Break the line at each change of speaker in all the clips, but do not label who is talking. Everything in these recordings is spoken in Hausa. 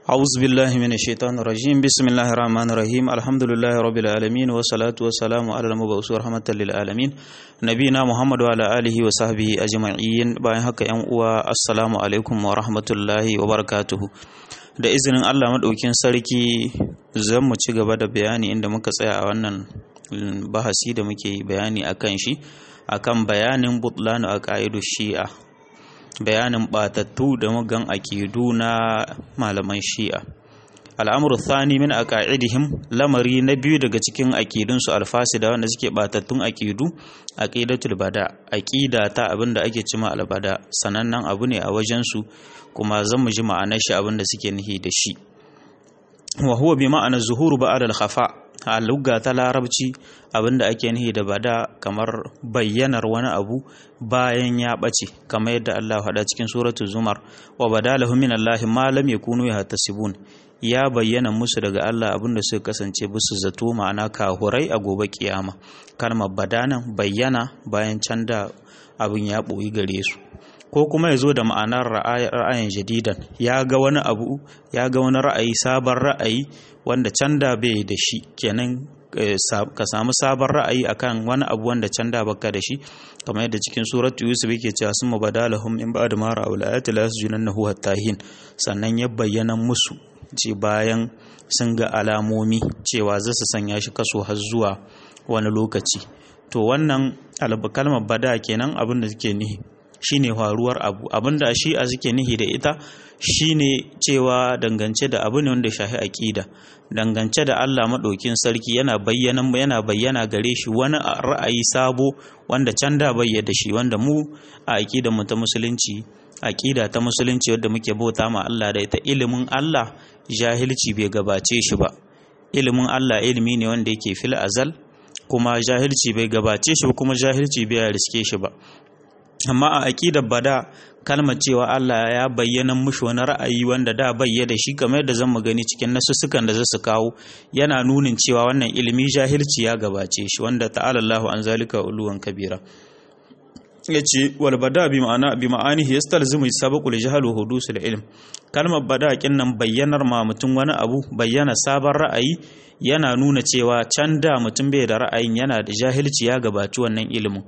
أعوذ بالله من الشيطان الرجيم بسم الله الرحمن الرحيم الحمد لله رب العالمين والصلاة والسلام على المبعوث رحمة للعالمين نبينا محمد وعلى آله وصحبه أجمعين bayan haka ‘yan uwa assalamu alaikum wa rahmatullahi wa barakatuhu da izinin Allah maɗaukin sarki zan mu ci gaba da bayani inda muka tsaya a wannan bahasi da muke bayani akan shi akan bayanin butlanu a ƙa'idu shi'a bayanin batattu da mugan akidu na malaman shi'a al'amuru thani min aqaidihim lamari na biyu daga cikin akidunsu alfasida wanda suke batattun akidu aqidatul bada aqida ta abinda ake cima albada sanannen abu ne a wajen su kuma zan mu ji ma'anar shi abinda suke nihi da shi wa huwa bi ma'ana zuhuru ba'da al-khafa a lugga ta larabci abinda ake nihi da bada kamar bayyanar wani abu bayan ya ɓace kamar yadda Allah faɗa cikin suratul zumar wa badalahu min Allah ma lam yakunu yahtasibun ya bayyana musu daga Allah abinda suka kasance bisu zato ma'ana kahurai a gobe kiyama kalmar badanan bayyana bayan can da abin ya ɓoyi gare su ko kuma ya zo da ma'anar ra'ayin jadidan ya ga wani abu ya ga wani ra'ayi sabon ra'ayi wanda can da bai da shi kenan ka samu sabon ra'ayi akan wani abu wanda can da baka da shi kamar yadda cikin suratu yusuf yake cewa sun mabadalahum in ba'da ma ra'ul ayati la yasjunannahu hatta hin sannan ya bayyana musu ce bayan sun ga alamomi cewa za su sanya shi kaso har zuwa wani lokaci to wannan kalmar bada kenan abin da suke nihi shine faruwar abu abinda shi a suke nihi da ita shine cewa dangance da abu ne wanda shahi aqida dangance da Allah madaukin sarki yana bayyana yana bayyana gare shi wani ra'ayi sabo wanda can da bayyana shi wanda mu a aqidar mu ta musulunci aqida ta musulunci wadda muke bauta ma Allah da ita ilimin Allah jahilci bai gabace shi ba ilimin Allah ilimi ne wanda yake fil azal kuma jahilci bai gabace shi kuma jahilci bai riske shi ba amma a aƙidar bada kalmar cewa Allah ya bayyana mushi wani ra'ayi wanda da bayya da shi kamar yadda zan mu gani cikin nasussukan da za su kawo yana nunin cewa wannan ilimi jahilci ya gabace shi wanda ta'ala Allahu an zalika uluwan kabira yace wal bada bi ma'ana bi ma'anihi yastalzimu sabaqu li jahl wa hudusul ilm kalmar bada kin nan bayyanar ma mutum wani abu bayyana sabon ra'ayi yana nuna cewa can da mutum bai da ra'ayin yana da jahilci ya gabaci wannan ilimin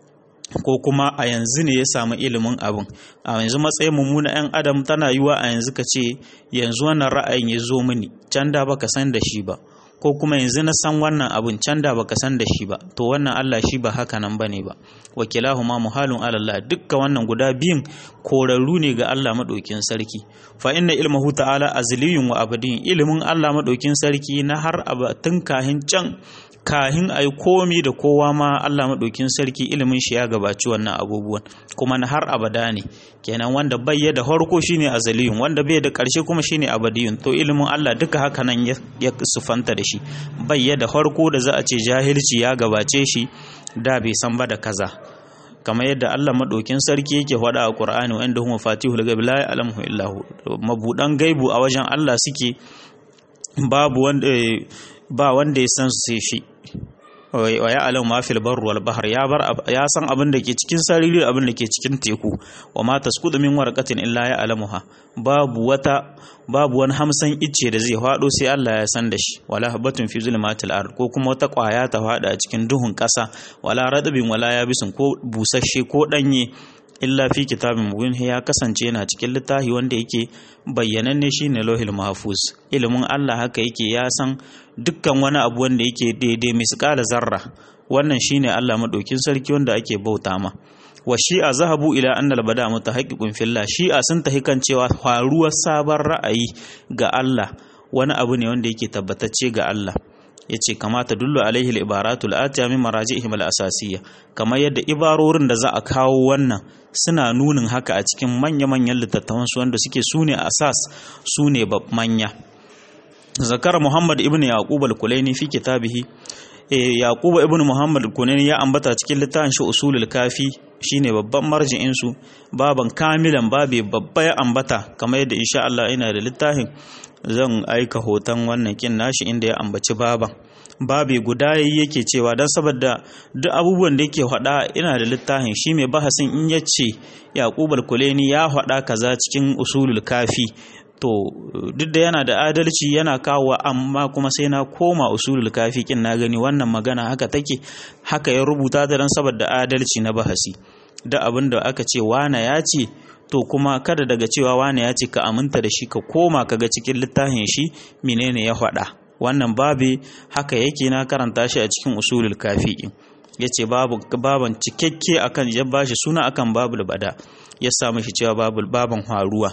ko kuma a yanzu ne ya samu ilimin abin a yanzu matsayin mummuna 'yan adam tana yiwa a yanzu ka ce yanzu wannan ra'ayin ya zo mini can da baka san da shi ba ko kuma yanzu na san wannan abin can da baka san da shi ba to wannan Allah shi ba haka nan bane ba wakilahu ma muhalun alallah dukka wannan guda biyun korarru ne ga Allah madaukin sarki fa inna ilmuhu ta'ala azliyun wa abadin ilimin Allah madaukin sarki na har abatun kahin can kahin a yi komi da kowa ma Allah maɗaukin sarki ilimin shi ya gabaci wannan abubuwan kuma na har abada ne kenan wanda bai da harko shine azaliyun wanda bai da ƙarshe kuma shine abadiyun to ilimin Allah duka haka nan ya sufanta da shi bai da harko da za a ce jahilci ya gabace shi da bai san ba da kaza kamar yadda Allah maɗaukin sarki yake faɗa a Qur'ani wa inda huma fatihul ghaib la ya'lamu illa hu mabudan gaibu a wajen Allah suke babu wanda ba wanda ya san su sai shi wa ya alam ma fil barri wal bahr ya bar ya san abin da ke cikin sariri abin da ke cikin teku wa ma tasqutu min warqatin illa ya alamuha babu wata babu wani hamsan icce da zai fado sai Allah ya san da shi wala habatun fi zulmatil ard ko kuma wata kwaya ta fada a cikin duhun kasa wala radabin wala yabisin ko busasshe ko danye illa fi kitabin mubin ya kasance yana cikin littafi wanda yake bayyananne shine lauhil mahfuz ilimin Allah haka yake ya san dukkan wani abu wanda yake daidai misqala zarra wannan shine Allah madaukin sarki wanda ake bauta ma wa shi'a zahabu ila anna al-bada mutahaqqiqun fillah shi'a sun tahi kan cewa faruwar sabon ra'ayi ga Allah wani abu ne wanda yake tabbatacce ga Allah yace kamata dullu alaihi al-ibaratu al-atiya min maraji'ihim al-asasiyya kamar yadda ibarorin da za a kawo wannan suna nunin haka a cikin manya-manyan littattafan su wanda suke sune asas sune manya zakar muhammad ibn yaqub al-kulaini fi kitabihi yaqub ibn muhammad al-kulaini ya ambata cikin littafin shi usulul kafi shine babban marji'in su baban kamilan babe babba ya ambata kamar yadda insha Allah ina da littafin zan aika hoton wannan kin nashi inda ya ambaci baban babe guda yake cewa don saboda duk abubuwan da yake faɗa ina da littafin shi mai bahasin in ya ce yaƙub al-kuleni ya faɗa kaza cikin usulul kafi to duk da yana da adalci yana kawo amma kuma sai na koma usulul kafi kin na gani wannan magana haka take haka ya rubuta ta dan saboda adalci na bahasi da abin da aka ce wana ya ce to kuma kada daga cewa wane ya ce ka aminta da shi ka koma kaga cikin littafin shi menene ya faɗa wannan babi haka yake na karanta shi a cikin usulul kafi ya ce baban cikakke akan ya bashi suna akan babul bada ya samu shi cewa babul baban haruwa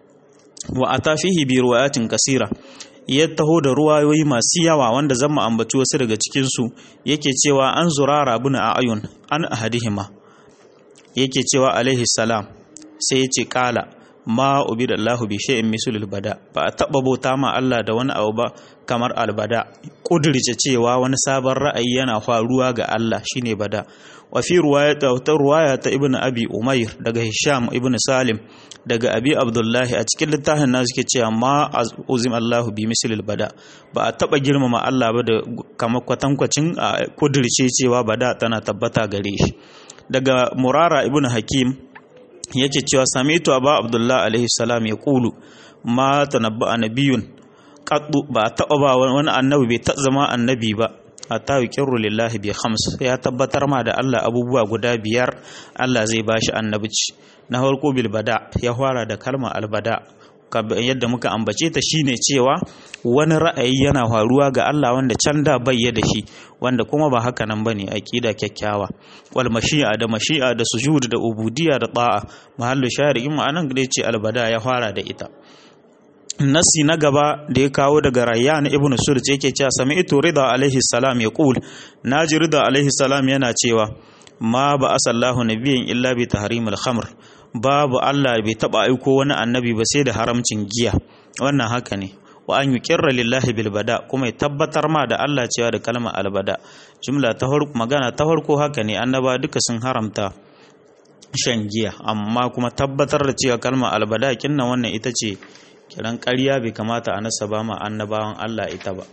wa atafihi bi ruwayatin kasira ya taho da ruwayoyi masu yawa wanda zan mu ambaci wasu daga cikin su yake cewa an zurara bin ayun an ahadihima yake cewa alaihi salam sai ya ce kala ma ubi da Allah bi shay'in mislul bada ba a taba bauta ma Allah da wani abu ba kamar albada kudirce cewa wani sabon ra'ayi yana faruwa ga Allah shine bada wa fi riwayata ta riwaya ta ibn abi umair daga hisham ibn salim daga abi abdullahi a cikin littafin nasu ke cewa ma uzim Allah bi mislul bada ba a taba girmama Allah ba da kamar kwatankwacin a kudirce cewa bada tana tabbata gare shi daga murara ibn hakim yake cewa samitu aba abdullah alaihi salam ya kulu ma tanabba nabiyun qaddu ba taba ba wani annabi bai ta zama annabi ba hatta yuqirru lillahi bi khams ya tabbatar ma da Allah abubuwa guda biyar Allah zai bashi annabici na farko bil bada ya fara da kalmar albada yadda muka ambace ta shine cewa wani ra'ayi yana faruwa ga Allah wanda can da bayya da shi wanda kuma ba haka nan bane aqida kyakkyawa wal mashi'a da mashi'a da sujud da ubudiyya da ta'a mahallu shari'in ma'anan da yace albada ya fara da ita nasi na gaba da ya kawo daga rayyan ibn surj yake cewa sami'tu rida alaihi salam yaqul naji rida alaihi salam yana cewa ma ba asallahu nabiyyan illa bi tahrimil khamr babu Allah bai taba aiko wani annabi ba sai da haramcin giya wannan haka ne wa an yuqirra lillahi bil bada kuma ya tabbatar ma da Allah cewa da kalmar albada jumla ta farko magana ta farko haka ne annaba duka sun haramta shan giya amma kuma tabbatar da cewa kalmar albada kinna wannan ita ce kiran ƙarya bai kamata a nasaba ma annabawan Allah ita ba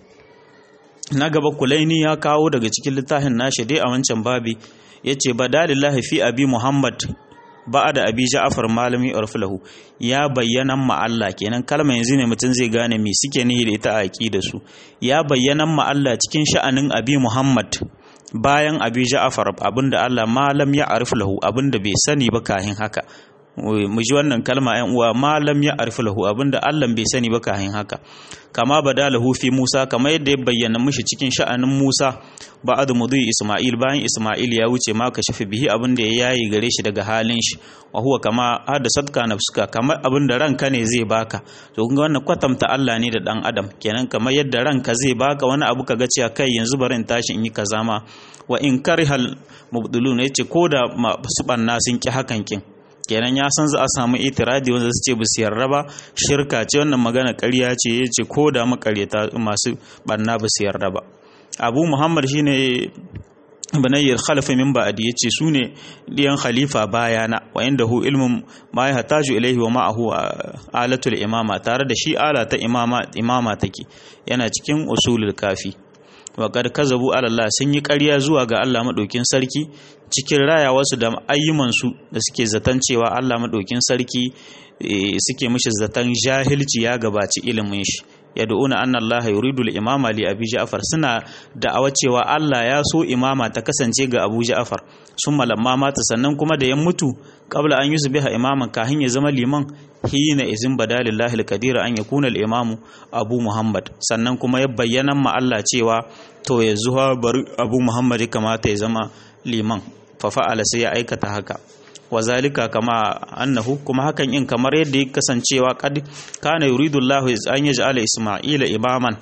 na gaba kulaini ya kawo daga cikin littafin nashi dai a wancan babi yace badalillahi fi abi muhammad ba da abi ja'afar malami urfulahu ya bayyana ma Allah kenan kalma yanzu ne mutum zai gane me suke nihi da ita a aqida su ya bayyana ma Allah cikin sha'anin abi Muhammad bayan abi ja'afar abinda Allah malam ya arfulahu abinda bai sani ba kahin haka mu ji wannan kalma ‘yan uwa malam ya arfi lahu abinda Allah bai sani ba kahin haka kama bada lahu fi Musa kama yadda ya bayyana mishi cikin sha'anin Musa ba'ad mudu Isma'il bayan Isma'il ya wuce ma ka shafi bihi abinda ya yayi gare shi daga halin shi wa huwa kama hada sadka nafsuka kamar abinda ranka ne zai baka to kun ga wannan kwatamta Allah ne da dan adam kenan kamar yadda ranka zai baka wani abu kaga cewa kai yanzu bari in tashi in yi kaza ma wa in karihal mubdulun yace koda su banna sun ki hakan kin kenan ya san za a samu itiradi wanda su ce ba su yarda ba shirka ce wannan magana ƙarya ce ya ce ko da makaryata masu banna ba su yarda ba abu muhammad shine banayyar khalifa min ba'adi yace su ne diyan khalifa bayana wa inda hu ilmun ma ya hataju ilaihi wa ma'ahu alatul imama tare da shi ala ta imama imama take yana cikin usulul kafi wa kad kazabu ala Allah sun yi ƙarya zuwa ga Allah madaukin sarki cikin rayawarsu da ayyumansu da suke zaton cewa Allah madaukin sarki suke mishi zaton jahilci ya gabaci ilimin shi yad'una anna Allah yuridu al-imama li Abi Ja'far suna da'awa cewa Allah ya so imama ta kasance ga Abu Ja'far sun malamma mata sannan kuma da ya mutu qabla an yusbiha imaman kahin ya zama liman hina izin badalillahi al-kadira an yakuna al-imamu Abu Muhammad sannan kuma ya bayyana ma Allah cewa to yanzu bari Abu Muhammad ya kamata ya zama liman fa fa'ala sai ya aikata haka wa zalika kama annahu kuma hakan in kamar yadda ya kasancewa kad kana yuridu Allah an yaj'ala Isma'ila imaman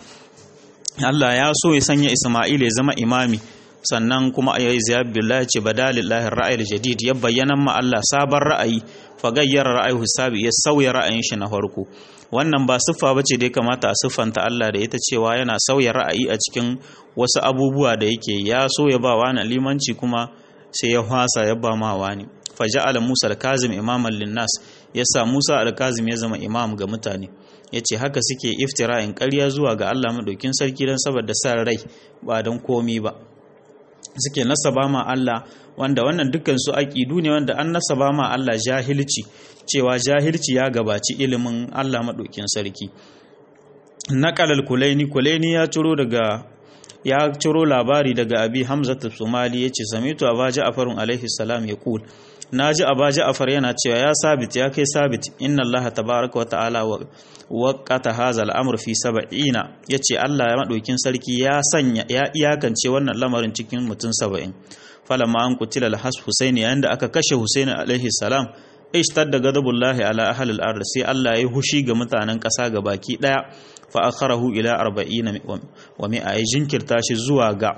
Allah ya so ya sanya Isma'ila ya zama imami sannan kuma ayi ziyab billahi ce badalillahi ra'ayil jadid ya bayyana ma Allah sabon ra'ayi fa gayyara ra'ayi sabi ya sauya ra'ayin shi na farko wannan ba siffa bace da ya kamata a siffanta Allah da ita cewa yana sauya ra'ayi a cikin wasu abubuwa da yake ya so ya ba wani limanci kuma sai ya hwasa ya ba ma wani faja'ala Musa al-Kazim imaman linnas yasa Musa al-Kazim ya zama imam ga mutane yace haka suke iftira'in ƙarya zuwa ga Allah madaukin sarki dan saboda san rai ba don komi ba suke nasaba ma Allah wanda wannan dukkan su aqidu ne wanda an nasaba ma Allah jahilci cewa jahilci ya gabaci ilimin Allah maɗaukin sarki naƙalal kulaini kulaini ya ciro daga ya ciro labari daga abi hamza somali ya ce samitu aba ja'farun alaihi salam ya kul na ji aba ja'far yana cewa ya sabit ya kai sabit inna allaha tabaraka wa ta'ala wa waqata hadha al-amr fi sab'ina yace Allah ya maɗaukin sarki ya sanya ya iyakance wannan lamarin cikin mutum 70 falamma an kutila al-has husaini yayin da aka kashe husaini alaihi salam ishtadda ghadabullahi ala ahli al-ard sai Allah ya hushi ga mutanen ƙasa ga baki daya fa akharahu ila 40 wa mi'a ya jinkirta shi zuwa ga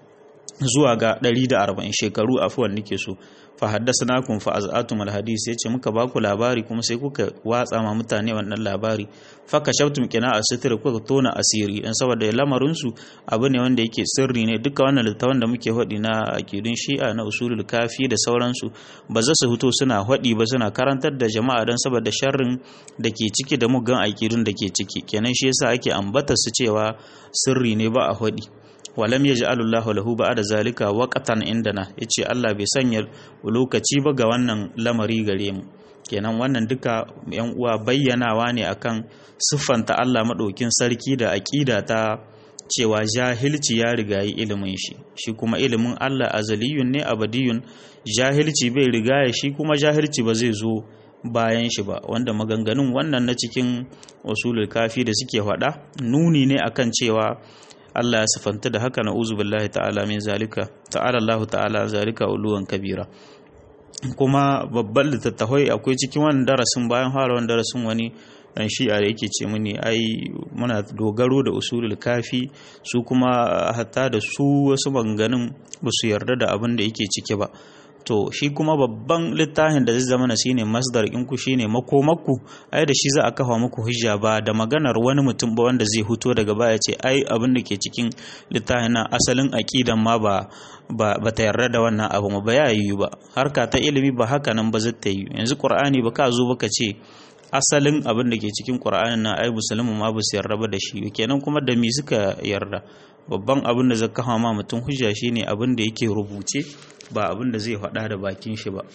zuwa ga 140 shekaru afuwan nake so fa haddathnakum fa az'atum al-hadith yace muka ba ku labari kuma sai kuka watsa ma mutane wannan labari fa kashaftum qina as-sitr kuka tona asiri dan saboda lamarin su abu ne wanda yake sirri ne duka wannan littafin da muke hodi na akidun shi'a na usulul kafi da sauransu ba za su fito suna hodi ba suna karantar da jama'a dan saboda sharrin da ke ciki da mugan akidun da ke ciki kenan shi yasa ake ambata su cewa sirri ne ba a hodi walam yaj'alu Allahu lahu ba'da zalika waqatan indana yace Allah bai sanya lokaci ba ga wannan lamari gare mu kenan wannan duka yan uwa bayyanawa ne akan siffanta Allah madaukin sarki da aqida ta cewa jahilci ya rigayi ilimin shi shi kuma ilimin Allah azaliyun ne abadiyun jahilci bai rigaya shi kuma jahilci ba zai zo bayan shi ba wanda maganganun wannan na cikin usulul kafi da suke faɗa nuni ne akan cewa Allah ya sifanta da haka na uzu billahi ta'ala min zalika ta'ala Allah ta'ala zalika uluwan kabira kuma babban littattafai akwai cikin wannan darasin bayan fara wannan darasin wani dan shi'a da yake ce mini ai muna dogaro da usulul kafi su kuma hatta da su wasu maganganun ba su yarda da abin da yake ciki ba to shi kuma babban littafin da zai zama na shine masdar in ku shine makomakku ai da shi za a kafa muku hujja ba da maganar wani mutum ba wanda zai huto daga baya ce ai abin da ke cikin littafin na asalin aqidan ma ba ba ta yarda da wannan abu ba ya yi ba harka ta ilimi ba haka nan ba zai ta yi yanzu qur'ani ba ka zo ba ka ce asalin abin da ke cikin qur'anin na ai musulmi ma ba su yarda ba da shi kenan kuma da mi suka yarda babban abin da zai kafa ma mutum hujja shine abin da yake rubuce ba abin da zai faɗa da bakin shi ba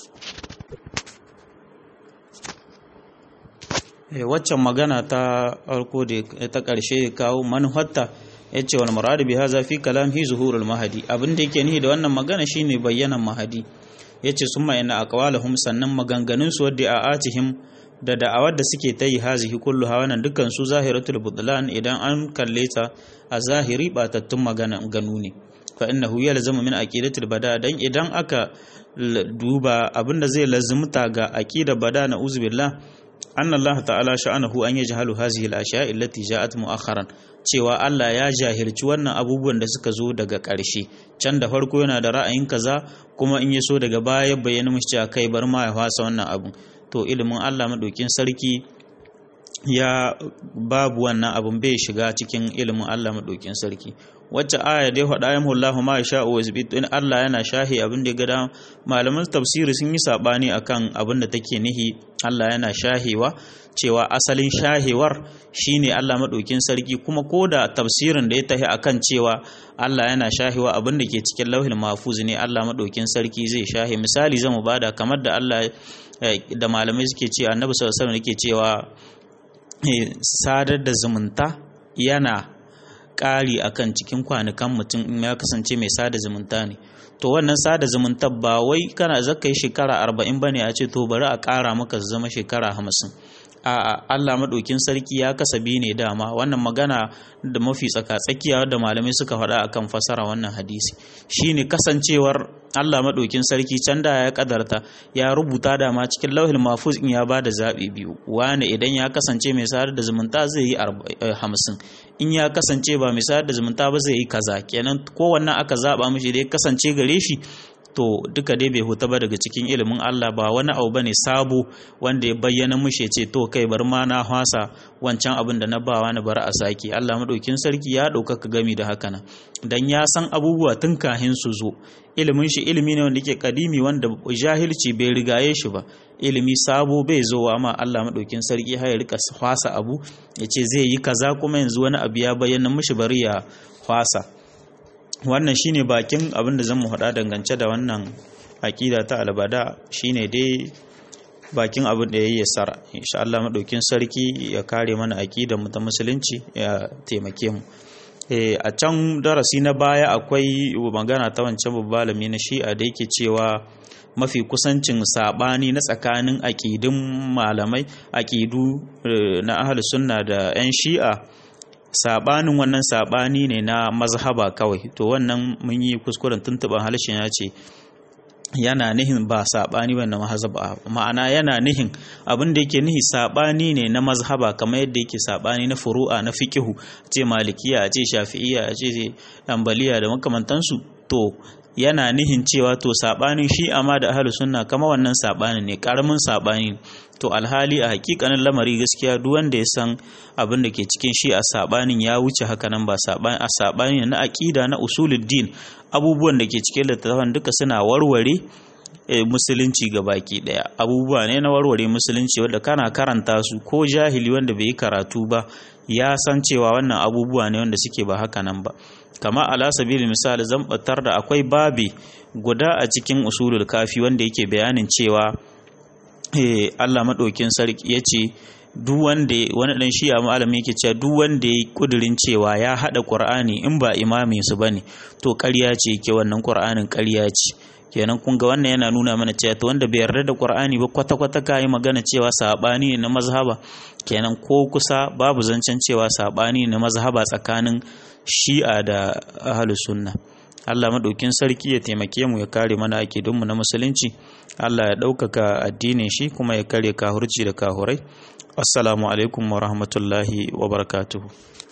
waccan magana ta farko da ta ƙarshe kawo manuhatta ya ce wani muradu bi haza fi kalam hi zuhurul mahadi abin da yake nihi da wannan magana shine bayyanan mahadi ya ce sun ma'ina a kawalahum sannan maganganun su wadda a atihim da da'awar da suke ta yi hazihi kullu hawanan dukkan su zahiratul budlan idan an kalle ta a zahiri batattun magana ganu ne fa innahu yalzamu min aqidatil bada dan idan aka duba abinda zai lazumta ga aqida bada na uzubillah anna Allah ta'ala sha'anahu an yajhalu hazihi al-ashya'i allati ja'at mu'akharan cewa Allah ya jahilci wannan abubuwan da suka zo daga ƙarshe can da farko yana da ra'ayin kaza kuma in ya so daga baya bayyana mishi cewa kai bar ma ya fasa wannan abun to ilimin Allah madaukin sarki ya babu wannan abun bai shiga cikin ilimin Allah madaukin sarki wacce aya dai faɗa ya mullahu ma sha wa zibit in Allah yana shahi abin da ya gada malaman tafsiri sun yi sabani akan abin da take nihi Allah yana shahewa cewa asalin shahewar shine Allah madaukin sarki kuma koda tafsirin da ya tahi akan cewa Allah yana shahewa abin da ke cikin lauhin mahfuz ne Allah madaukin sarki zai shahe misali zamu bada kamar da Allah da malamai suke cewa annabi sallallahu alaihi wasallam yake cewa sadar da zumunta yana ƙari akan cikin kwanukan mutum in ya kasance mai sada zumunta ne to wannan sada zumunta ba wai kana zaka yi shekara arba'in bane a ce to bari a ƙara maka zama shekara hamsin a Allah maɗaukin sarki ya kasabi ne dama wannan magana da mafi tsaka-tsakiya da malamai suka faɗa akan fasara wannan hadisi shine kasancewar Allah maɗaukin sarki can da ya kadarta ya rubuta dama cikin lauhin mafuz in ya ba da zaɓi biyu wani idan ya kasance mai sadar da zumunta zai yi hamsin in ya kasance ba mai sadar da zumunta ba zai yi kaza kenan kowanne aka zaɓa mishi da ya kasance gare shi to duka dai bai huta ba daga cikin ilimin Allah ba wani abu bane sabo wanda ya bayyana mushe ce to kai bar ma na hwasa wancan abin da na ba wani bar a saki Allah madaukin sarki ya ɗaukaka gami da haka nan dan ya san abubuwa tun kahin su zo ilimin shi ilimi ne wanda yake kadimi wanda jahilci bai rigaye shi ba ilimi sabo bai zo wa ma Allah madaukin sarki har ya rika hwasa abu ya ce zai yi kaza kuma yanzu wani abu ya bayyana mushi bari ya hwasa wannan shine bakin abin da zan mu faɗa dangance da wannan aƙida ta albada shine dai bakin abin da ya yi sara insha Allah madaukin sarki ya kare mana aqidar mu ta musulunci ya taimake mu a can darasi na baya akwai magana ta wancan babbalami na shi'a da yake cewa mafi kusancin sabani na tsakanin aƙidun malamai aƙidu na ahli sunna da 'yan shi'a sabanin wannan sabani ne na mazhaba kawai to wannan mun yi kuskuren tuntuban halishin ya ce yana nihin ba saɓani ba na mazhaba ma'ana yana nihin abin da yake nihi saɓani ne na mazhaba kamar yadda yake saɓani na furu'a na fiqihu ce malikiya a ce shafi'iyya a ce ambaliya da makamantansu to yana nihin cewa to saɓanin shi amma da ahlus sunna kama wannan saɓani ne karamin saɓani to alhali a hakikanin lamari gaskiya duk wanda ya san abin da ke cikin shi a saɓanin ya wuce haka nan ba saɓani a saɓani na aƙida na usuluddin abubuwan da ke cikin littattafan duka suna warware musulunci ga baki daya abubuwa ne na warware musulunci wanda kana karanta su ko jahili wanda bai yi karatu ba ya san cewa wannan abubuwa ne wanda suke ba haka nan ba kama ala sabili misali zan batar da akwai babi guda a cikin usulul kafi wanda yake bayanin cewa Allah maɗaukin sarki ya ce duk wanda wani dan shi'a malami yake cewa duk wanda ya kudirin cewa ya hada qur'ani in ba imami su bane to ƙarya ce yake wannan qur'anin ƙarya ce kenan kun ga wannan yana nuna mana cewa to wanda bai yarda da qur'ani ba kwata kwata kai magana cewa sabani ne na mazhaba kenan ko kusa babu zancen cewa sabani ne na mazhaba tsakanin shi'a da ahlus sunna Allah maɗaukin sarki ya taimake mu ya kare mana akidunmu na musulunci Allah ya ɗaukaka addinin shi kuma ya kare kahurci da kahurai assalamu alaikum wa rahmatullahi wa barakatuhu